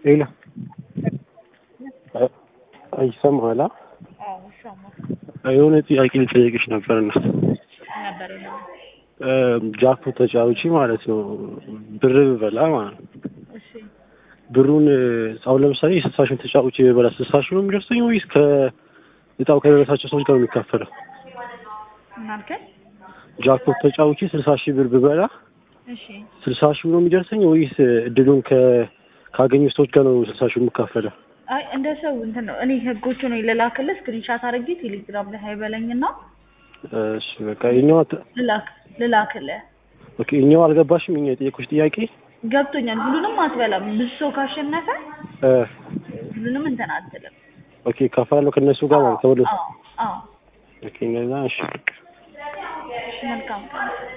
ሌላ ይሰማሃል? አዎ ይሰማል የሆነ ጥያቄ ልጠይቅሽ ነበርና ነበር ነው። ጃክፖ ተጫውቺ ማለት ነው ብር ብበላ ማለት ነው እሺ ብሩን አሁን ለምሳሌ ስልሳ ሺህ ተጫውቼ ብበላ ስልሳ ሺህ ነው የሚደርሰኝ ወይስ ከእጣው ከደረሳቸው ሰዎች ጋር ነው የሚካፈለው? ምን አልከኝ? ጃክፖት ተጫውቼ ስልሳ ሺህ ብር ብበላ እሺ ስልሳ ሺህ ነው የሚደርሰኝ ወይስ እድሉን ከ ካገኙ ሰዎች ጋር ነው ስልሳ ሺህ የምካፈለው? አይ እንደ ሰው እንትን ነው። እኔ ህጎቹ ነው ልላክልህ፣ ስክሪንሻት አድርጌ ቴሌግራም ላይ ሀይበለኝና እሺ በቃ የኛው ልላክ ልላክልህ። ኦኬ የኛው አልገባሽም? የኛ የጠየኩሽ ጥያቄ ገብቶኛል። ሁሉንም አትበላም። ብዙ ሰው ካሸነፈ እ ሁሉንም እንትን አትልም። ኦኬ ካፈላለሁ ከእነሱ ጋር ማለት ተወለ አዎ አዎ። ኦኬ እንደዛ እሺ እሺ መልካም ቀን